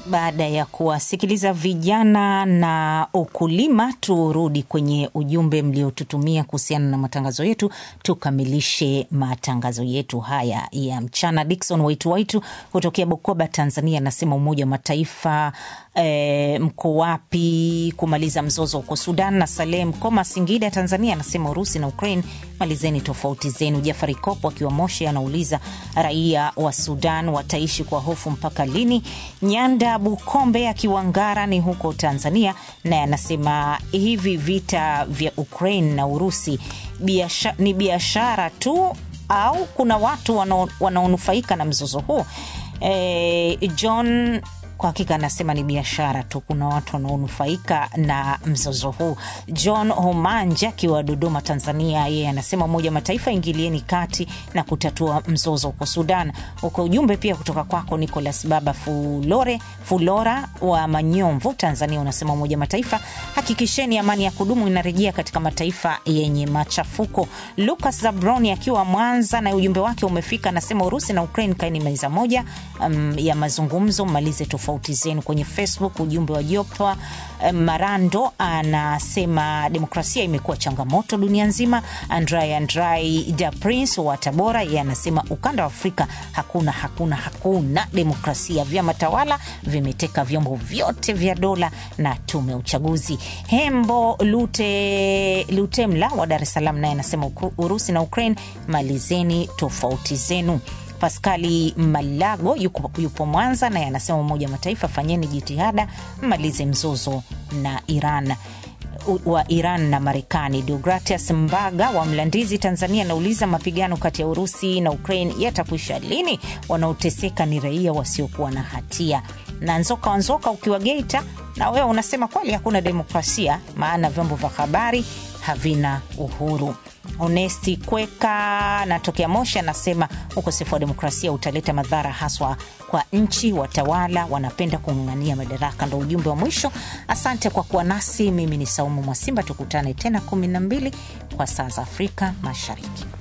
Baada ya kuwasikiliza vijana na ukulima, turudi kwenye ujumbe mliotutumia kuhusiana na matangazo yetu, tukamilishe matangazo yetu haya ya mchana. Dikson Waitu Waitu kutokea Bukoba, Tanzania, anasema Umoja wa Mataifa e, mko wapi kumaliza mzozo huko Sudan? Na Salem Koma, Singida, Tanzania, anasema Urusi na Ukraine, malizeni tofauti zenu. Jafari Kopo akiwa Moshi anauliza raia wa Sudan wataishi kwa hofu mpaka lini? Nyanda Bukombe akiwa Ngarani huko Tanzania, naye anasema hivi vita vya Ukraine na Urusi biasha, ni biashara tu au kuna watu wanaonufaika na mzozo huu? E, John kwa hakika anasema ni biashara tu, kuna watu wanaonufaika na mzozo huu. John Homanja akiwa Dodoma, Tanzania, yeye anasema Umoja wa Mataifa ingilieni kati na kutatua mzozo huko Sudan. Uko ujumbe pia kutoka kwako Nicolas Baba Fulore Fulora wa Manyomvu, Tanzania, unasema Umoja wa Mataifa hakikisheni amani ya kudumu inarejea katika mataifa yenye machafuko. Lucas Zabroni akiwa Mwanza na ujumbe wake umefika, anasema Urusi na Ukraine kaeni meza moja um, ya mazungumzo, mmalize tofauti zenu. Kwenye Facebook ujumbe wa Jopa Marando anasema demokrasia imekuwa changamoto dunia nzima. Andrai Andrai da Prince wa Tabora yeye anasema ukanda wa Afrika hakuna hakuna hakuna demokrasia, vyama tawala vimeteka vyombo vyote vya dola na tume ya uchaguzi. Hembo Lute Lutemla wa Dar es Salaam naye anasema Urusi na Ukraine malizeni tofauti zenu. Paskali Malago yupo, yupo Mwanza naye anasema Umoja wa Mataifa fanyeni jitihada mmalize mzozo na Iran wa Iran na Marekani. Deogratias Mbaga wa Mlandizi, Tanzania, anauliza mapigano kati ya Urusi na Ukraine yatakwisha lini? Wanaoteseka ni raia wasiokuwa na hatia. Na Nzoka wa Nzoka ukiwa Geita, na wewe unasema kweli hakuna demokrasia, maana vyombo vya habari havina uhuru. Onesti Kweka natokea Moshi anasema ukosefu wa demokrasia utaleta madhara haswa kwa nchi. Watawala wanapenda kung'ang'ania madaraka. Ndo ujumbe wa mwisho. Asante kwa kuwa nasi. Mimi ni Saumu Mwasimba, tukutane tena kumi na mbili kwa saa za Afrika Mashariki.